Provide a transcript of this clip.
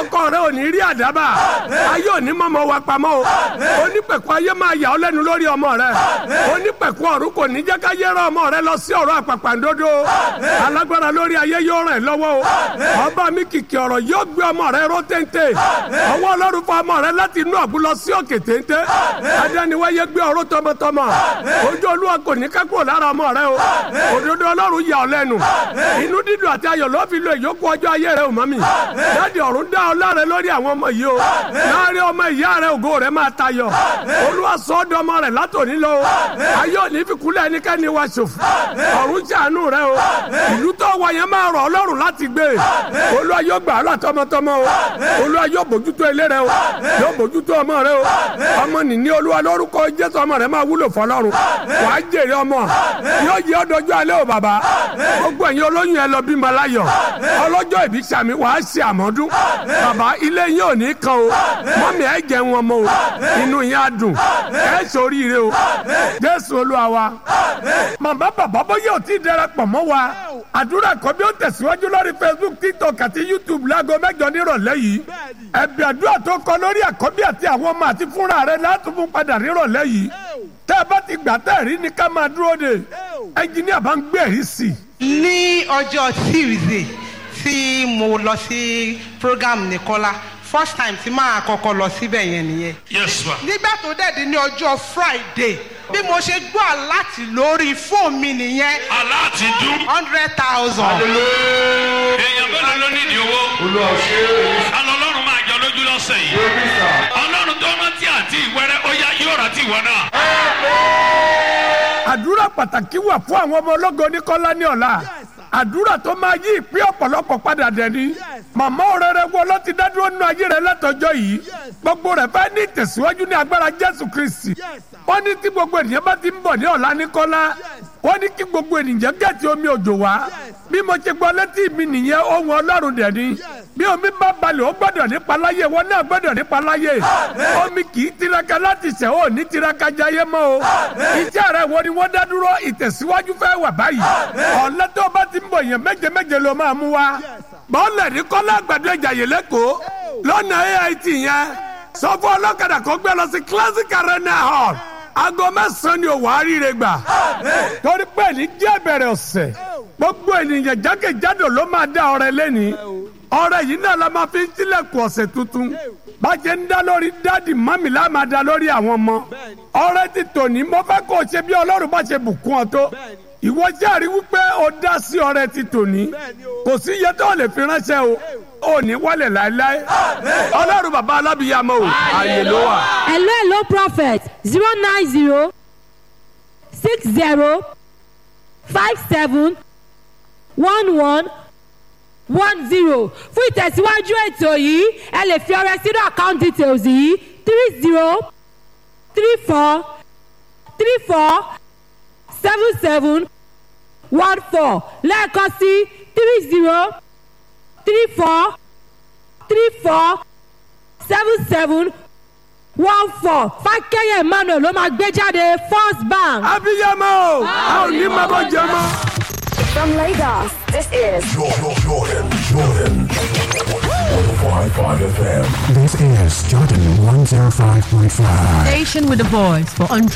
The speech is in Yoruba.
ọkọ rẹ ò ní rí àdábà ayé ò ní mọ́mọ́ wa pamọ́ o onípẹ̀kun ayé máa yà ọ́ lẹ́nu lórí ọmọ rẹ onípẹ̀kun ọ̀run kò ní jẹ́ ká yẹ́rọ ọmọ rẹ lọ sí ọ̀rọ̀ àpàpàǹdodo alágbára lórí ayé yóò ràn ẹ́ lọ́wọ́ o ọba mi kìkì ọ̀rọ̀ yóò gbé ọmọ rẹ ró téńté ọwọ́ ọlọ́run fún ọmọ rẹ láti inú àbú lọ sí òkè téńté adániwáyé gbé ọ̀rọ̀ tọmọtọmọ ojú olúwa kò ní ká kúrò lára ọmọ rẹ o òdodo ọlọ́run yà ọ́ lẹ́nu inú dídùn àti ayọ̀ ló fi lo ìyókù ọjọ́ ayé rẹ ò mọ́ mi dáàdi ọ̀run dá ọ láre lórí àwọn ọmọ yìí o láàrin ọmọ ìyá rẹ ògo rẹ máa tayọ olúwa sọ ọ́ dọmọ rẹ látòní lọ o ayé òní fi kúlẹ̀ ẹnikẹ́ni wa ṣòfò ọ̀run ṣàánú rẹ o ìlú tó wà yẹn máa rọ̀ ọlọ́run láti gbé olúwa yóò gbà á là tọmọtọmọ o olúwa yóò bójútó ilé rẹ o yóò bójútó ọmọ rẹ o ọmọ nìní olúwa lórúkọ jésù ọmọ rẹ máa wúlò fọlọ́run wàá jèrè ọmọ yóò yẹ ọdọjọ́ alẹ́ o bàbá gbogbo ẹ̀yin olóyún ẹ lọ bímọ láyọ̀ ọlọ́jọ́ ìbí sàmì wàá ṣe àmọ́dún bàbá ilé yín ò ní kan o mọ́mí ẹ jẹun ọmọ o inú yín á dùn ẹ ṣoríire o jésù olúwa wa màmá bàbá bóyá ò tí ì darapọ̀ mọ́ wa àdúrà kọ́ bí ó tẹ̀síwájú lórí facebook tiktok àti youtube láago mẹ́jọ nírọ̀lẹ́ yìí ẹ̀bí àdúrà tó kọ lórí àkọ́bí àti àwọn ọmọ àti fúnra rẹ̀ láti fún padà nírọ̀lẹ́ yìí tẹ́ ẹ bá ti gbà tẹ́ ẹ̀ rí ni ká máa dúró de ẹnjìníà bá ń gbé ẹ̀rí sí i ní ọjọ́ tuesday tí mo lọ sí program nìkọ́lá first time tí máa kọ́kọ́ lọ síbẹ̀ yẹn nìyẹn. yes ma. nígbà tó dẹ̀ di ní ọjọ́ friday bí mo ṣe gbọ́ láti lórí fóònù mi nìyẹn aláàtì dún. hundred thousand. èèyàn mélòó ló nídìí owó. alọ́ ọlọ́run máa jọ lójú lọ́sẹ̀ yìí. ọlọ́run tó rántí àti ìwẹ́rẹ́ ó yá yóò rántí ìwọ náà. àdúrà pàtàkì wà fún àwọn ọmọ ológo oníkọ́lá ní ọ̀la àdúrà tó máa yí ìpín ọ̀pọ̀lọpọ̀ padà dẹ̀ni màmá òrèrè wo ló ti dádúró nínú ayé rẹ látọjọ́ yìí gbogbo rẹ̀ fẹ́ ní ìtẹ̀síwájú ní agbára jésù kristi wọ́n ní tí gbogbo ènìyàn bá ti ń bọ̀ ní ọ̀la ní kọ́lá wọ́n ní kí gbogbo ènìyàn gẹ̀ẹ́tì omi òjò wá bí mo ṣe gbọ́ létí mi nìyẹn ohun ọlọ́run dẹ̀ni bí omi bá balẹ̀ ó gbọ́dọ̀ nípa láyé wọn náà gbọ́dọ̀ nípa láyé omi kì í tiraka láti ṣẹ̀ ó ní tiraka jayé mọ́ o iṣẹ́ rẹ̀ wo ni wọ́n dá dúró ìtẹ̀síwájú fẹ́ wà báyìí ọ̀lẹ́ tó bá ti ń bọ̀ yẹn méje méje ló máa mú wa bọ́ọ̀lẹ̀ ní kọ́lá àgbàdo ìjàyè lẹ́kọ̀ọ́ lọ́nà ait yẹn sọ fún ọlọ́kadà kó gbé lọ sí classic arena hall aago mẹ́sàn-án ni òwò àríire gbà torí pé ní jẹ́ bẹ̀rẹ̀ ọ̀sẹ̀ gbogbo ènìyàn jákèjádò ló máa dá ọrẹ lẹ́ni ọrẹ yìí náà la máa fi ń tilẹ̀kùn ọ̀sẹ̀ tuntun bàjẹ́ ń dá lórí dáàdì mọ́mì la máa dá lórí àwọn ọmọ ọrẹ ti tòní mo fẹ́ kó o ṣe bí ọlọ́run bá ṣe bùkún ọ tó ìwọ jẹ́rìí wípé o dá sí ọrẹ ti tòní kò sí iye tó lè fi ránṣẹ́ o ò ní wálẹ̀ láéláé ọlọ́run bàbá alábìyàmọ́ o àyè ló wà. hello hello prophet zero nine zero six zero five seven one one one zero fún ìtẹ̀síwájú ètò yìí ẹ lè fi ọrẹ sínú account details yìí three zero three four three four seven seven one four lẹ́ẹ̀kan sí three zero three four three four seven seven one four fákẹ́yẹ̀ emmanuel ló máa gbé jáde first bank. abiyamọ o a ò ní máa bọ jẹ mọ. From Lagos, this is Jordan, Jordan, Jordan. 105.5 FM. This is Jordan 105.5. Station with a voice for